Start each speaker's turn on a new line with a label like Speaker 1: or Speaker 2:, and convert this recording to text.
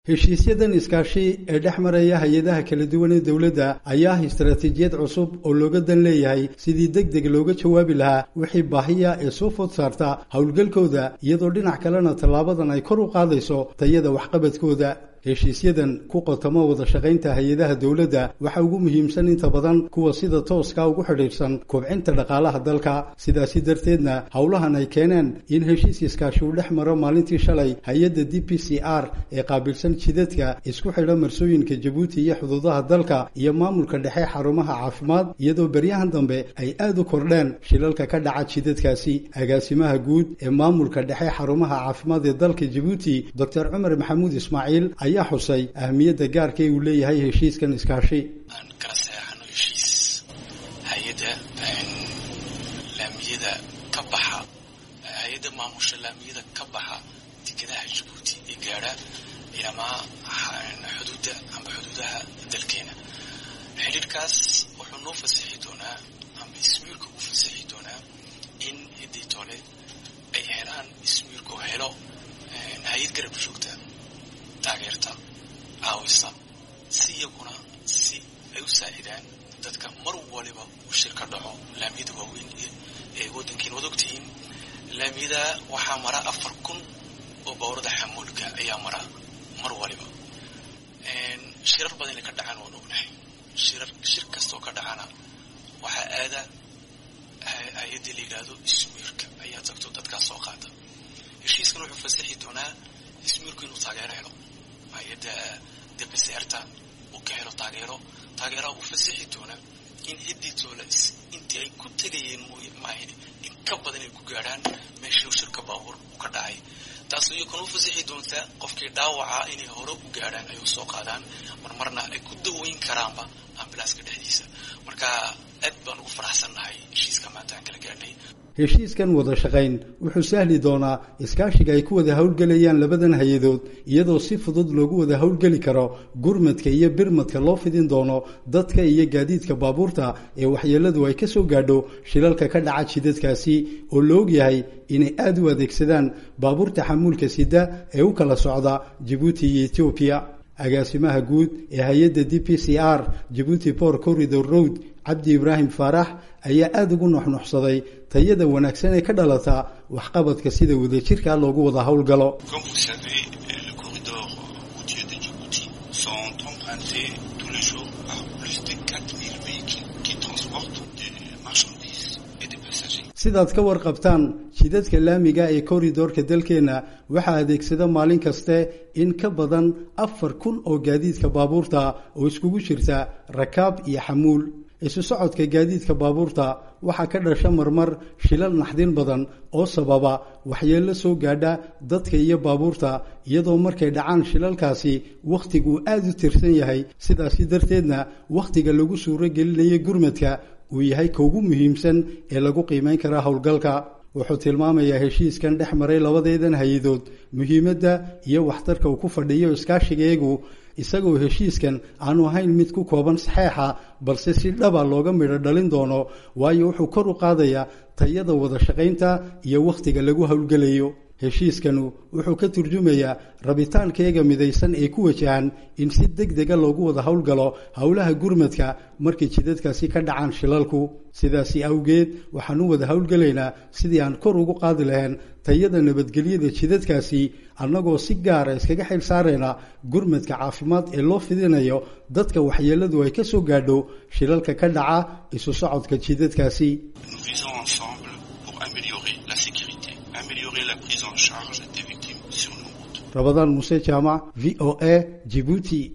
Speaker 1: heshiisyadan iskaashi ee dhex maraya hay-adaha kala duwan ee dowladda ayaa ah istaraatiijiyad cusub oo looga dan leeyahay sidii deg deg looga jawaabi lahaa wixii baahiya ee soo food saarta howlgalkooda iyadoo dhinac kalena tallaabadan ay kor u qaadayso tayada waxqabadkooda heshiisyadan ku qotamo wada shaqaynta hay-adaha dowladda waxaa ugu muhiimsan inta badan kuwa sida tooska ugu xidhiidhsan kobcinta dhaqaalaha dalka sidaasi darteedna howlahan ay keeneen in heshiis iskaashi uu dhex maro maalintii shalay hay-adda d p c r ee qaabilsan jidadka isku xidha marsooyinka jabuuti iyo xuduudaha dalka iyo maamulka dhexe xarumaha caafimaad iyadoo beryahan dambe ay aad u kordheen shilalka ka dhaca jidadkaasi agaasimaha guud ee maamulka dhexe xarumaha caafimaad ee dalka jabuuti doctor cumar maxamuud ismaaciil ayaa xusay ahmiyadda gaarka ee uu leeyahay heshiiskan iskaashi
Speaker 2: aan kala saxeixano heshiis hay-adda laamiyada ka baxa hay-adda maamusha laamiyada ka baxa dekedaha jabuuti ee gaadha ilamaa xuduudda amba xuduudaha dalkeena xidhiirkaas wuxuu noo fasixi doonaa amba ismiirka u fasixi doonaa in hiddii tole ay helaan ismiirku helo hay-ad garab joogta taageerta caawisa si iyaguna si ay u saacidaan dadka mar waliba uu shir ka dhaco laamiyada waaweyn ee waddankiin wad ogtihiin laamiyada waxaa mara afar kun oo bawrada xamuulka ayaa mara mar waliba shirar badan inay ka dhacaan waan ognahay shirar shir kastoo ka dhacana waxaa aada hay-addii la yidhaahdo ismiirka ayaa tagto dadkaas soo qaata heshiiskan wuxuu fasixi doonaa ismiirku inuu taageero helo hay-adda dbcrta uu ka helo taageero taageeraha uu fasixi doona in hiddii toola intii ay ku tegayeen mooye maahin in ka badan ay ku gaadhaan meeshii shirka baabuur uu ka dhacay taas iyakuna u fasixi doontaa qofkii dhaawaca inay hore u gaadhaan ay u soo qaadaan marmarna ay ku daweyn karaanba ambilaaska dhexdiisa marka aad baan ugu faraxsannahay heshiiska maanta aan kala gaadhnay
Speaker 1: heshiiskan wada shaqayn wuxuu sahli doonaa iskaashiga ay ku wada howlgelayaan labadan hay-adood iyadoo si fudud loogu wada howlgeli karo gurmadka iyo birmadka loo fidin doono dadka iyo gaadiidka baabuurta ee waxyeeladu ay ka soo gaadho shilalka ka dhaca jidadkaasi oo la og yahay inay aada u adeegsadaan baabuurta xamuulka sida ee u kala socda jabuuti iyo etoobiya agaasimaha guud ee hay-adda d p c r jabuuti port corridor road cabdi ibraahim faarax ayaa aada ugu nuxnuxsaday tayada wanaagsan ee ka dhalata waxqabadka sida wadajirka loogu wada howlgalo sidaad ka warqabtaan jidadka laamiga ee korridorka dalkeenna waxaa adeegsada maalin kaste in ka badan afar kun oo gaadiidka baabuurta oo iskugu jirta rakaab iyo xamuul isu socodka gaadiidka baabuurta waxaa ka dhasha marmar shilal naxdin badan oo sababa waxyeello soo gaadha dadka iyo baabuurta iyadoo markay dhacaan shilalkaasi wakhtigu aada u tirsan yahay sidaasi darteedna wakhtiga lagu suuro gelinayo gurmadka uu yahay ka ugu muhiimsan ee lagu qiimayn kara howlgalka wuxuu tilmaamayaa heshiiskan dhex maray labadeedan hay-adood muhiimadda iyo waxtarka uu ku fadhiyo iskaashigeegu isagoo heshiiskan aanu ahayn mid ku kooban saxeexa balse si dhaba looga midho dhalin doono waayo wuxuu kor u qaadayaa tayada wada shaqaynta iyo wakhtiga lagu howlgelayo heshiiskanu wuxuu ka turjumayaa rabitaankeega midaysan ee ku wajahan in si deg dega loogu wada howlgalo howlaha gurmadka markay jidadkaasi ka dhacaan shilalku sidaasi awgeed waxaan u wada howlgelaynaa sidii aan kor ugu qaadi lahayn tayada nabadgelyada jidadkaasi annagoo si gaara iskaga xil saarayna gurmadka caafimaad ee loo fidinayo dadka waxyeeladu ay ka soo gaadho shilalka ka dhaca isu socodka jidadkaasi rabadaan muse jaamac v o a jibuuti